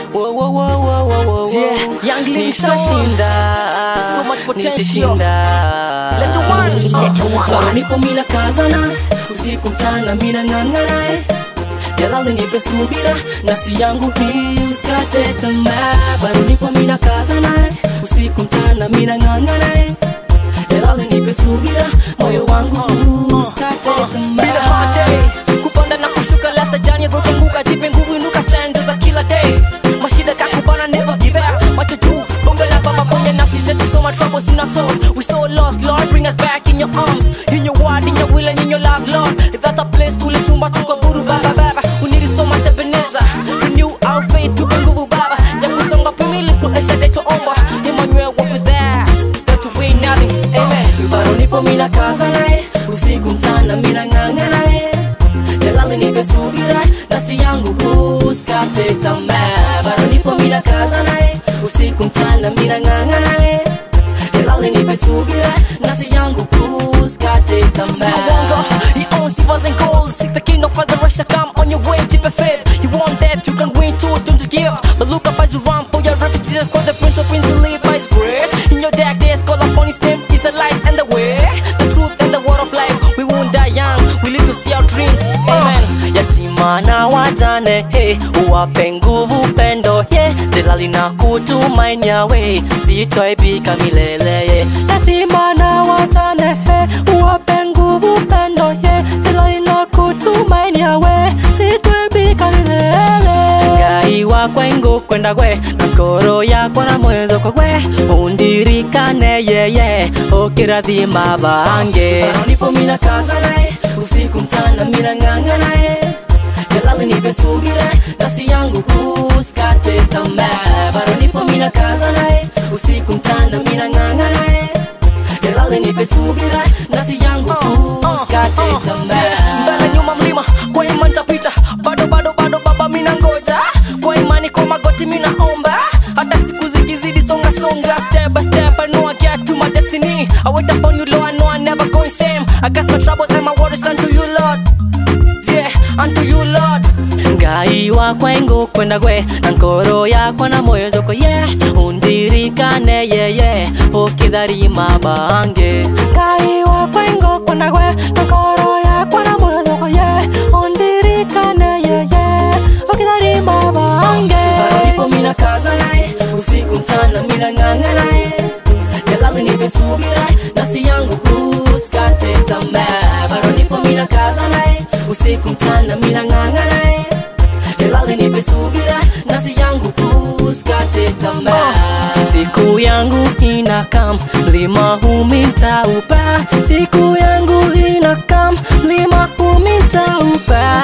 Wo, wo, wo, wo, wo, wo, Yeah, wo. Young Livingstone. Nitashinda. So much potential. Nitashinda. Letter one. Bado nipo mina kazana usiku mchana mina ng'ang'ana eh. Jalali nipe subira nafsi yangu hii usikate tamaa bado nipo mina kazana eh. usiku mchana mina ng'ang'ana eh. Jalali nipe subira moyo wangu huu usikate Bila hate tamaa kupanda na kushuka lasa jani roke nguka jipe nguvu inuka chanja za kila day mashida kakubana never give up macho juu bonge la baba bonge nafsi zetu so much troubles in our souls we so lost lord bring us back in your arms in your word in your will and in your love lord if that's a place tulichumba tukaburu baba baba we need so much ebeneza renew our faith tupe nguvu baba ya kusonga pimili fluesha deto omba Emmanuel walk with us don't we nothing amen bado nipo mina kaza naye usiku mchana mina ng'ang'a naye jalali nipe subira nafsi yangu usikate tamaa bado nipo mina kaza naye usiku mchana mina ng'ang'a naye jalali nipe subira nafsi yangu usikate See a wongo, tamaa he owns silvers and gold. Seek the kingdom for the rest come on your way, keep it faith. You want that, you can win too, don't you give up. But look up as you run for your refugees, call the prince of prince who live by his grace. In your dark days, call upon his name, is the light and the way. The truth and the word of life, we won't die young, we live to see our dreams. Amen. yatima na wajane hey, uwape nguvu pendo yeah. jalali na kutumainia we sitoibika milele yeah. yatima na wajane hey, uwape nguvu pendo yeah. jalali na kutumainia we sitoibika milele ngai wakwa ingu kwenda gwe na ngoro yakwa na mwezo kwa gwe undirikane yeye ukirathima bange Bado nipo mina kaza naye usiku mchana mina ng'ang'a naye jalali nipe subira nafsi yangu usikate tamaa bado nipo mina kaza naye usiku mchana mina ng'ang'a naye jalali nipe subira nafsi yangu usikate tamaa mbele nyuma mlima kwa imani tapita bado bado bado baba mina ngoja kwa imani kwa magoti mina omba hata siku zikizidi songa songa step by step I know I get to my destiny I wait upon you Lord I know I never go in shame I cast my troubles and my worries unto you Lord yeah unto you Lord ngai wakwa ingu kwenda gwe na ngoro yakwa na moyo zoko ye yeah. undirikane yeye ukitharima bange ngai wakwa ingu kwenda gwe na ngoro yakwa na moyo zoko ye yeah. undirikane yeye ukitharima bange bado nipo mina kaza naye usiku mchana mina ng'ang'a naye jalali nipe subira nafsi yangu usikate tamaa bado nipo mina kaza naye usiku mchana mina ng'ang'a naye jalali nipe subira nafsi yangu usikate tamaa siku yangu inakam mlima humintaupa siku yangu inakam mlima humintaupa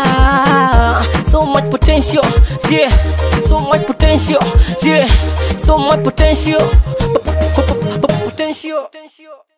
so much potential yeah so much potential yeah so much potential P- p- p- p- potential